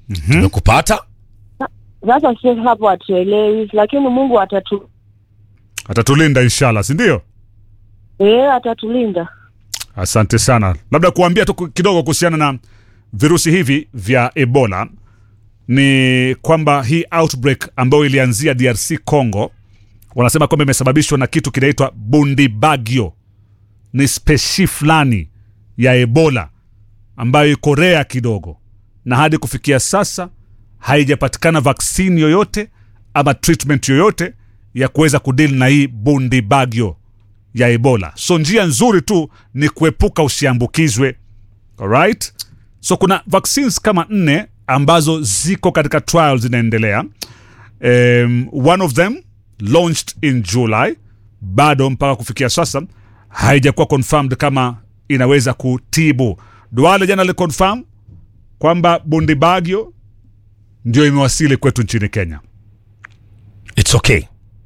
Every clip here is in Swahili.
tumekupata Sasa sisi hapo hatuelewi, lakini Mungu atatu atatulinda inshallah si ndio eh, atatulinda. asante sana labda kuambia tu kidogo kuhusiana na virusi hivi vya ebola ni kwamba hii outbreak ambayo ilianzia drc congo wanasema kwamba imesababishwa na kitu kinaitwa bundibagyo ni speshi fulani ya ebola ambayo iko rea kidogo na hadi kufikia sasa haijapatikana vaksini yoyote ama treatment yoyote ya kuweza kudili na hii bundibagyo ya ebola so njia nzuri tu ni kuepuka usiambukizwe alright so kuna vaccines kama nne ambazo ziko katika trial zinaendelea um, one of them launched in july bado mpaka kufikia sasa haijakuwa confirmed kama inaweza kutibu duale jana aliconfirm kwamba bundibagyo ndio imewasili kwetu nchini kenya its okay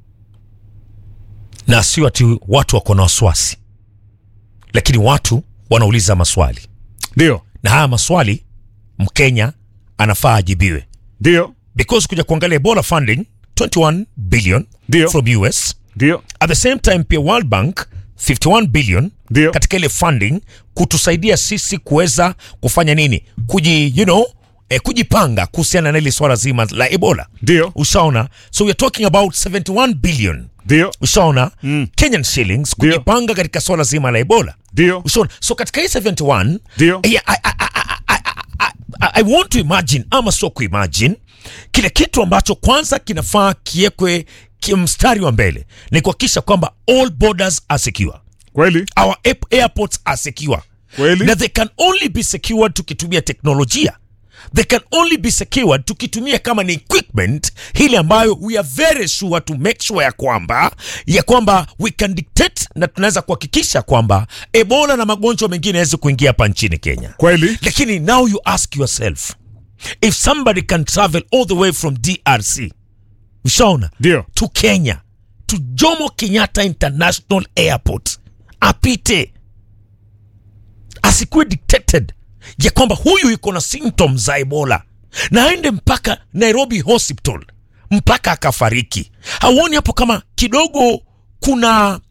na sio ati watu wako na wasiwasi lakini watu wanauliza maswali ndio na haya maswali mkenya anafaa ajibiwe ndio because kuja kuangalia ebola funding 21 billion Ndio. from us ndio at the same time pia world bank 51 billion Ndio. katika ile funding kutusaidia sisi kuweza kufanya nini kuji you know eh, kujipanga kuhusiana na ile swala zima la ebola ndio ushaona so we're talking about 71 billion ndio ushaona mm. kenyan shillings Ndio. kujipanga katika swala zima la ebola ndio ushaona so katika hii 71 Ndio. yeah, I, I, I, I, I, I, I want to imagine ama sio kuimagine kile kitu ambacho kwanza kinafaa kiekwe kimstari wa mbele ni kuhakikisha kwamba all borders are secure kweli our aip- airports are secure Kweli. na they can only be secured tukitumia teknolojia they can only be secured tukitumia kama ni equipment hili ambayo we are very sure to make sure ya kwamba ya kwamba we can dictate na tunaweza kuhakikisha kwamba ebola na magonjwa mengine yaweze kuingia hapa nchini kenya kweli lakini now you ask yourself if somebody can travel all the way from drc ushaona ndio to kenya to jomo kenyatta international airport apite asikuwe dictated ya kwamba huyu iko na symptoms za ebola na aende mpaka nairobi hospital mpaka akafariki hauoni hapo kama kidogo kuna